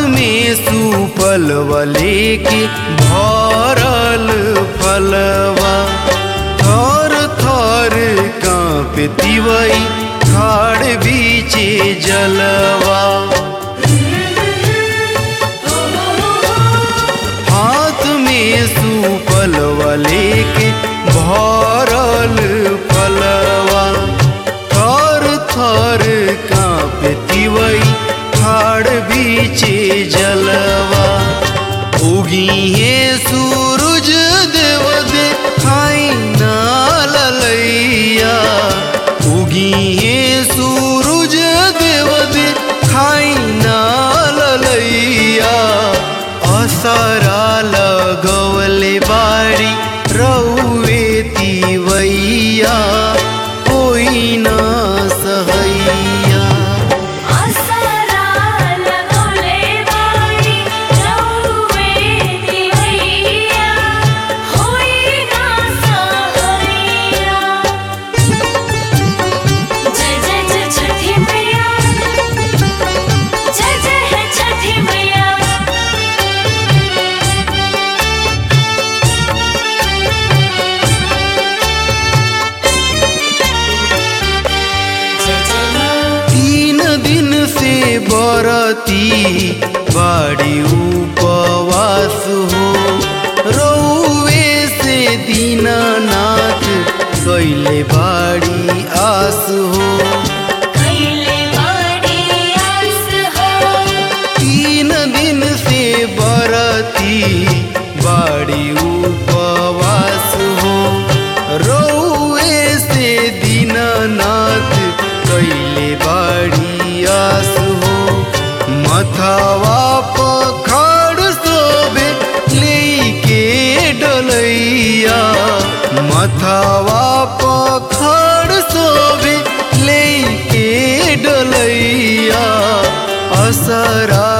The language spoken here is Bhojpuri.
में सुपलवा लेके भरल फलवा थर थर कांपे तिवई खाड़ बीचे जलवा हाथ में सुपलवा लेके भरल फलवा थर थर कांपे तिवई खाड़ बीचे जलवा उगी है सूरज देव दे खाई ना ललैया उगी है सूरज देव दे खाई ना ललैया असरा लगवले बाड़ी रौवे तिवैया कोई ना सहैया असरा लगोले बाड़ी रौवे दिवैया होई ना सहैया जय जय जय छठी मैया जय जय है छठी मैया जय जय माँ तीन दिन से बरती बाड़ी उपवास हो रौवे से दीनानाथ कैले बाड़ी आस हो कैले बाड़ी आस हो तीन दिन से बरती बाड़ी उपवास हो रौवे से दीनानाथ कैले बाड़ी आस हो मथावा पखाड़ सोबे लेके डलैया मथावा पखाड़ सोबे लेके डलैया असरा